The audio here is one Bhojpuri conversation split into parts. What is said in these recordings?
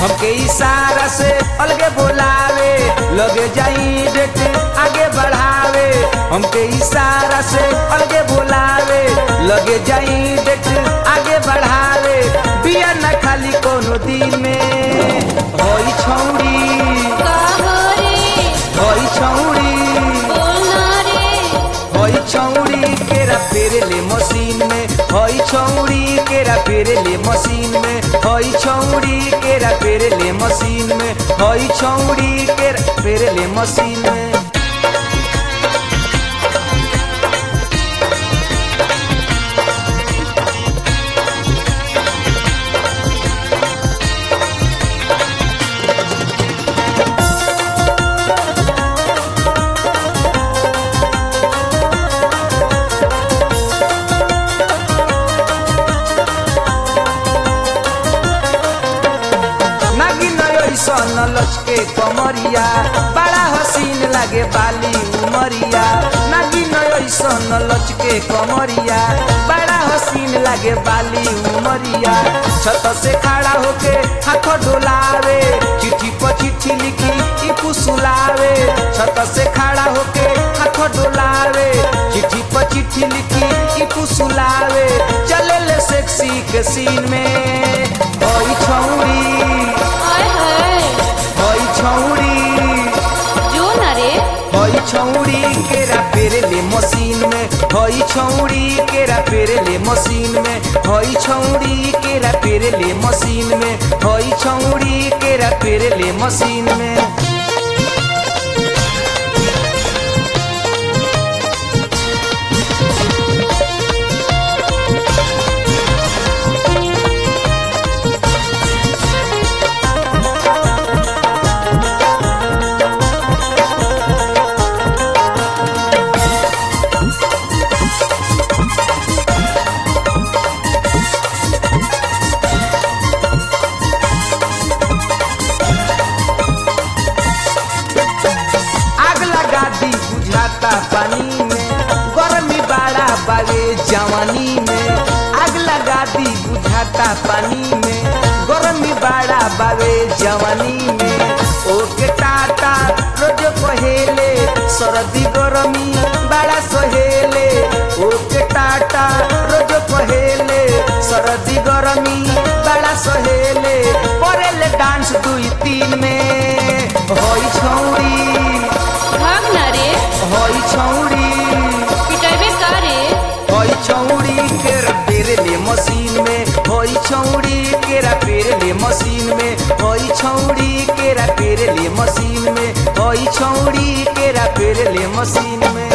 हमके इशारा से अलगे बोलावे लगे जाई डेट आगे बढ़ावे हमके इशारा से अलगे बोलावे लगे जाई डेट आगे बढ़ावे बिया न खाली कोनो दिन में होई छौड़ी होई छौड़ी होई छौड़ी केरा फेरेले मशीन में होई छौड़ी केरा फेरेले मशीन में होई छौड़ी केरा फेरेले मशीन में होई छौड़ी केरा फेरेले मशीन में नागिन ऐसन लचके कमरिया बड़ा हसीन लागे बाली उमरिया नागिन ऐसन लचके कमरिया बड़ा हसीन लागे बाली उमरिया छत से खड़ा होके हाथ डोलावे चिट्ठी पर चिट्ठी लिखी ई फुसुलावे छत से खड़ा होके हाथ डोलावे चिट्ठी पर चिट्ठी लिखी ई फुसुलावे चले ले सेक्सी के सीन में ओई छौरी होई छौड़ी होई छौड़ी केरा पेरेले मशीन में होई छौड़ी केरा पेरेले मशीन में होई छौड़ी केरा पेरेले मशीन में होई छौड़ी केरा पेरेले मशीन में आग लगा दी बुझाता पानी में गर्मी बड़ा बावे जवानी में आग लगा दी बुझाता पानी में गर्मी बड़ा बावे जवानी में ओके टाटा रोज पहेले सर्दी गरमी बड़ा सहेले ओके टाटा रोज पहेले सर्दी गरमी बड़ा सहेले परेले डांस दुई तीन में होई छौड़ी होई छौड़ी होई छौड़ी केरा पेरेले मशीन में होई छौड़ी केरा पेरेले मशीन में होई छौड़ी केरा पेरेले मशीन में होई छौड़ी केरा पेरेले मशीन में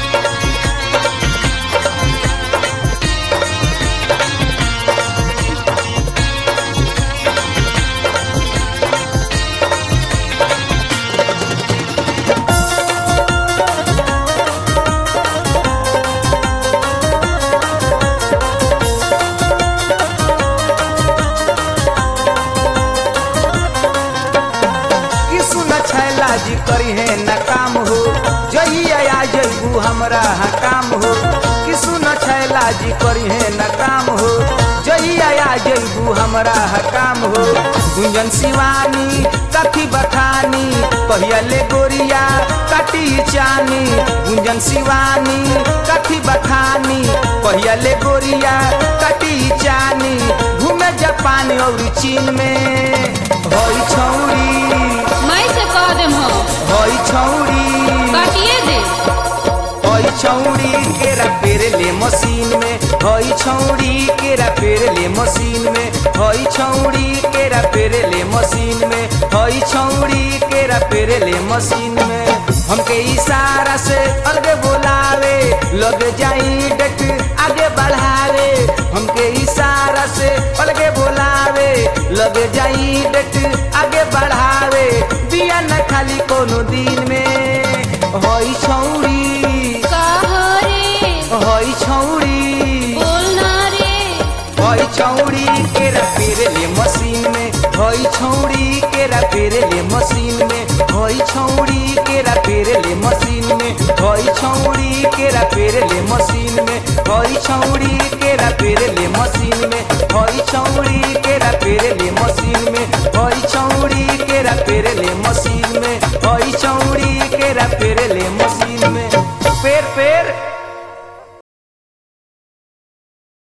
कि सुन छैला जी करी है न काम हो जहिया आ जइबू हमरा हाँ काम हो कि सुन छैला जी करी है न काम हो जहिया आ जइबू हमरा हाँ काम हो गुंजन शिवानी कथी बखानी पहियले गोरिया कटी चानी गुंजन शिवानी कथी बखानी पहियले गोरिया कटी चानी घूमे जापान और चीन में होई छौड़ी होई छौड़ी होई छौड़ी केरा पेरेले मशीन में होई छौड़ी केरा पेरेले मशीन में होई छौड़ी केरा पेरेले मशीन में होई छौड़ी केरा पेरेले मशीन में हमके इशारा से अलगे बोलावे लग जाई डेट आगे बढ़ावे हमके इशारा से अलगे बोलावे लग जाई डेट आगे बढ़ावे बिया न खाली कोनो दिन में होई छौड़ी होई छौड़ी होई छौड़ी केरा पेरेले मशीन में होई छौड़ी केरा पेरेले मशीन में होई छौड़ी केरा पेरेले मशीन में होई छौड़ी केरा पेरेले मशीन में होई छौड़ी